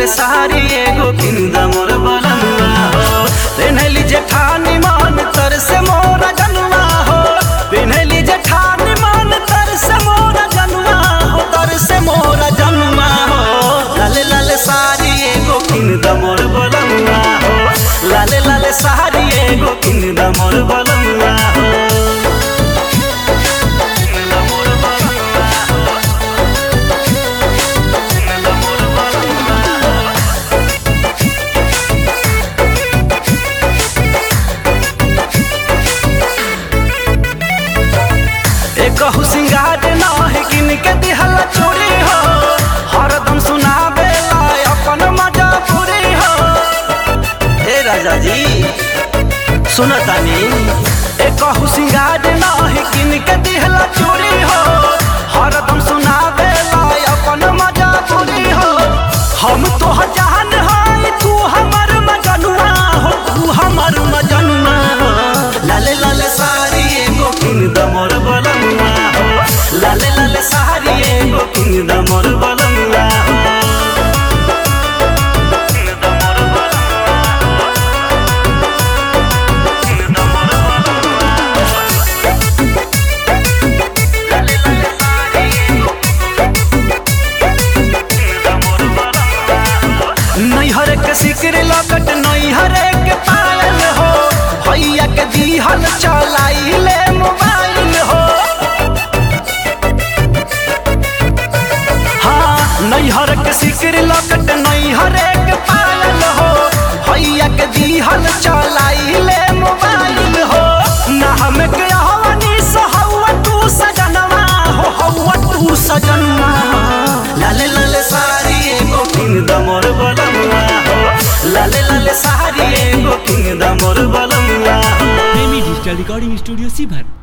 लाल साड़ी एगो किन the more बलमुआ हो पेन्हली जेठानी मान तर से मोर जनुआ हो पेन्हली जेठानी मान तर से मोर जनुआ हो तर से मोर जनुआ हो लाल लाल साड़ी एगो किन द मोर बलमुआ हो लाल लाल साड़ी एगो किन द मोर बलमुआ हो एकहु सिंगार नाही किन के दिहल चोरी हो हरदम सुनाबे ला अपन मजा पूरी हो ए राजा जी सुनतानी एकहु सिंगार नाही किन के दिहल चोरी हो हरदम सुनाबे ला अपन मजा पूरी हो हम तो जान है तू हमर मजनुआ हो तू हमर मजनुआ हो लाले लाले साड़ी एगो किन द मोर बलमुआ हो लाले लाले साड़ी एगो किन द मोर बलमुआ हो किन द मोर बलमुआ हो। किन द मोर बलमुआ हो। लाले लाले साड़ी एगो किन द मोर बलमुआ हो। नैहर के सिकर लकट नैहर के पायल हो भैया के दिहल चलाई ले मोबाइल हो हाँ नैहर के सिकर लकट नैहर के पायल हो भैया के दिहल चलाई ले मोबाइल हो ना हम के हवानी सहवा तू सजनवा हो हवा तू सजनवा लाले लाले साड़ी एगो किन द मोर बलमुआ हो लाले लाले साड़ी एगो किन द मोर बलमुआ हो प्रेमी डिजिटल रिकॉर्डिंग स्टूडियो सीभर